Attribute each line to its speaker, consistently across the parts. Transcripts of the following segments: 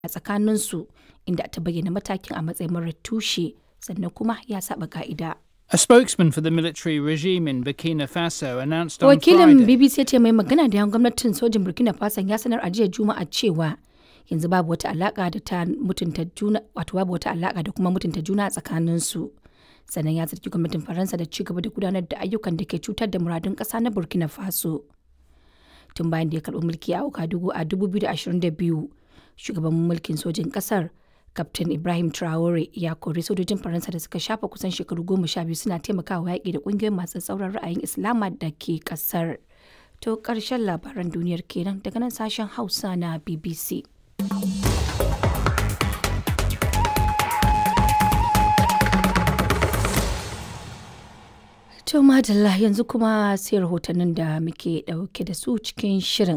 Speaker 1: a tsakaninsu inda ta bayyana matakin a matsayin marar tushe sannan kuma ya saba ka'ida.
Speaker 2: A spokesman for the military regime in Burkina Faso announced on
Speaker 1: Wakilin
Speaker 2: Friday.
Speaker 1: BBC ya ce mai magana da yan gwamnatin sojin Burkina Faso ya sanar a jiya Juma'a cewa yanzu babu wata alaka da ta mutunta juna wato babu wata alaka da kuma mutunta juna a tsakaninsu. Sannan ya zargi gwamnatin Faransa da ci gaba da gudanar da ayyukan da ke cutar da muradun ƙasa na Burkina Faso. Tun bayan da ya karɓi mulki a Ouagadougou a 2022, shugaban mulkin sojin ƙasar Kaftin Ibrahim Traore ya kori sojojin Faransa da suka shafa kusan shekaru goma sha biyu suna taimakawa yaƙi da ƙungiyoyin masu tsauran ra'ayin Islama da ke ƙasar. To ƙarshen labaran duniyar kenan daga nan sashen Hausa na BBC. To madalla yanzu kuma sai rahotannin da muke ɗauke da su cikin shirin.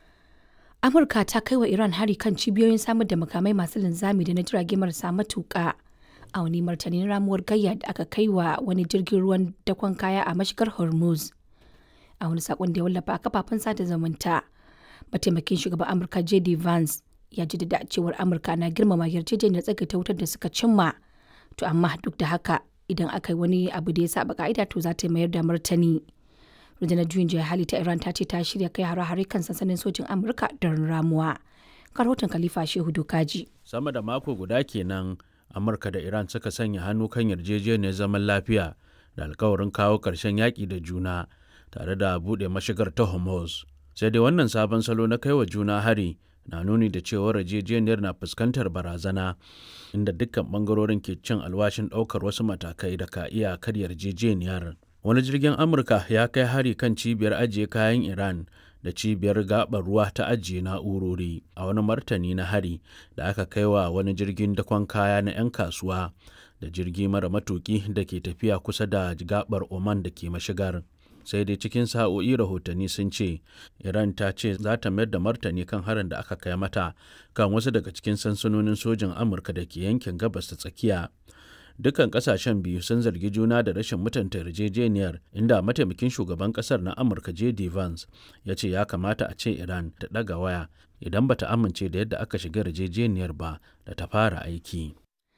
Speaker 1: Amurka ta kai wa Iran hari kan cibiyoyin samar da makamai masu linzami da na jirage marasa matuƙa a wani martanin ramuwar gayya da aka kai wa wani jirgin ruwan dakon kaya a mashigar Hormuz. A wani sakon da ya wallafa a kafafen sada zumunta, mataimakin shugaban Amurka J.D. Vance ya jaddada cewar Amurka na girmama yarjejeniyar tsagaita wutar da suka cimma. To amma duk da haka idan aka yi wani abu da ya saba ka'ida to za ta mayar da martani. rundunar juyin juya hali ta iran ta ce ta shirya kai hare-hare kan sansanin sojin amurka don ramuwa rahoton khalifa shehu dokaji
Speaker 3: sama da mako guda kenan amurka da iran suka sanya hannu kan yarjejeniyar zaman lafiya da alkawarin kawo ƙarshen yaƙi da juna tare da buɗe mashigar ta hormuz sai dai wannan sabon salo na kai wa juna hari na nuni da cewar yarjejeniyar na fuskantar barazana inda dukkan bangarorin ke cin alwashin ɗaukar wasu matakai da ka iya kar yarjejeniyar wani jirgin amurka ya kai hari kan cibiyar ajiye kayan iran da cibiyar gabar ruwa ta ajiye na'urori a wani martani na hari da aka kai wa wani jirgin dakon kaya na 'yan kasuwa da jirgi mara matuki da ke tafiya kusa da gabar oman da ke mashigar sai dai cikin sa'o'i rahotanni sun ce iran ta ce za ta mayar da martani kan harin da aka kai mata kan wasu daga cikin sansanonin sojin amurka da ke yankin gabas ta tsakiya dukkan kasashen biyu sun zargi juna da rashin mutunta yarjejeniyar inda mataimakin shugaban kasar na amurka j.d. vance ya ce ya kamata a ce iran ta ɗaga waya idan bata amince da yadda aka shiga yarjejeniyar ba da ta fara aiki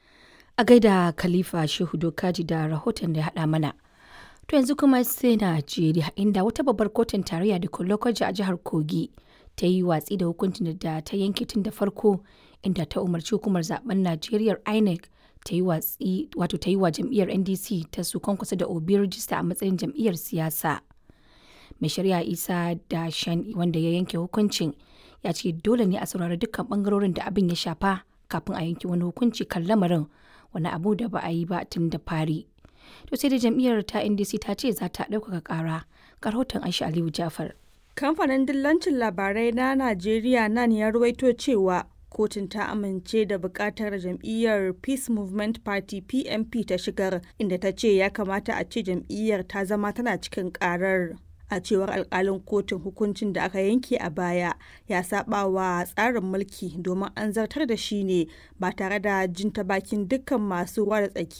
Speaker 1: a gaida khalifa shehu dokaji da rahoton da ya haɗa mana to yanzu kuma sai najeriya inda wata babbar kotun tarayya da lokaci a jihar kogi ta yi watsi da hukuncin da ta yanke tun da farko inda ta umarci hukumar zaben najeriya inec ta yi watsi wato ta yi wa jam'iyyar ndc ta su kwankwasa da obi rijista a matsayin jam'iyyar siyasa mai shari'a isa da shan wanda ya yanke hukuncin ya ce dole ne a saurari dukkan bangarorin da abin ya shafa kafin a yanke wani hukunci kan lamarin wani abu da ba a yi ba tun da fari to sai da jam'iyyar ta ndc ta ce za ta ɗaukaka ƙara rahoton aisha aliyu jafar
Speaker 4: kamfanin dillancin labarai na najeriya nan ya ruwaito cewa kotun ta amince da bukatar jam'iyyar peace movement party pmp ta shigar inda ta ce ya kamata a ce jam'iyyar ta zama tana cikin karar a cewar alkalin kotun hukuncin da aka yanke a baya ya saba wa tsarin mulki domin an zartar da shi ne ba tare da jin ta bakin dukkan masu ruwa da tsaki